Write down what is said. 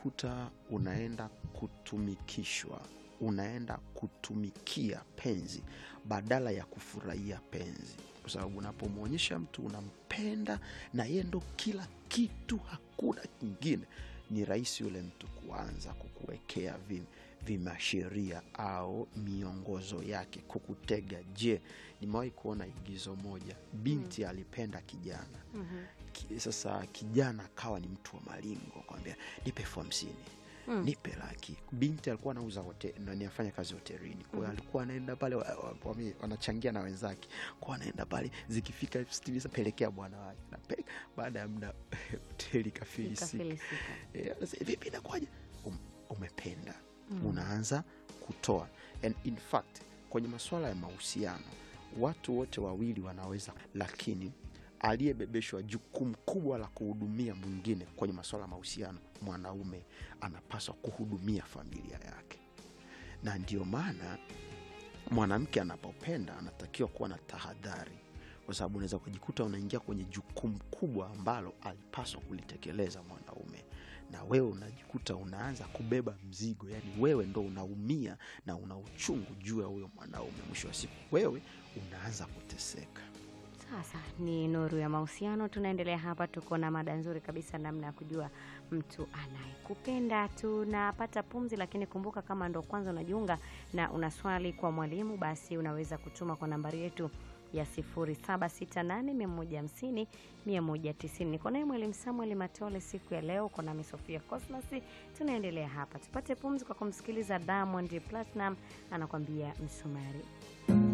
unajikuta unaenda kutumikishwa unaenda kutumikia penzi badala ya kufurahia penzi kwa sababu unapomwonyesha mtu unampenda na yeye ndo kila kitu hakuna kingine ni rahisi yule mtu kuanza kukuwekea vi, vimasheria au miongozo yake kukutega je nimewahi kuona igizo moja binti alipenda kijana Mhm. Ki- sasa kijana akawa ni mtu wa malingo kwambia nipe elfu hamsini Mm. nipe laki binti alikuwa anauza hote- nani afanya kazi hotelini kwa hiyo alikuwa anaenda pale wa- wa- wame- wanachangia na wenzake kwa anaenda pale zikifika elfu sitini sasa pelekea bwana wake napeleka baada ya muda hoteli kafilisika Ikafilisika. Eh, anasema, vipi inakuwaje um, umependa Mm. unaanza kutoa and in fact kwenye masuala ya mahusiano watu wote wawili wanaweza lakini aliyebebeshwa jukumu kubwa la kuhudumia mwingine kwenye masuala ya mahusiano mwanaume anapaswa kuhudumia familia yake na ndio maana mwanamke anapopenda anatakiwa kuwa na tahadhari kwa sababu unaweza kujikuta unaingia kwenye jukumu kubwa ambalo alipaswa kulitekeleza mwanaume na wewe unajikuta unaanza kubeba mzigo yani wewe ndo unaumia na una uchungu juu ya huyo mwanaume mwisho wa siku wewe unaanza kuteseka Sasa ni nuru ya mahusiano, tunaendelea hapa. Tuko na mada nzuri kabisa, namna ya kujua mtu anayekupenda. Tunapata pumzi, lakini kumbuka, kama ndo kwanza unajiunga na una swali kwa mwalimu, basi unaweza kutuma kwa nambari yetu ya 0768150190. Niko naye mwalimu Samuel Matole siku ya leo, uko nami Sofia Cosmas. Tunaendelea hapa, tupate pumzi kwa kumsikiliza Diamond Platinum anakwambia msumari.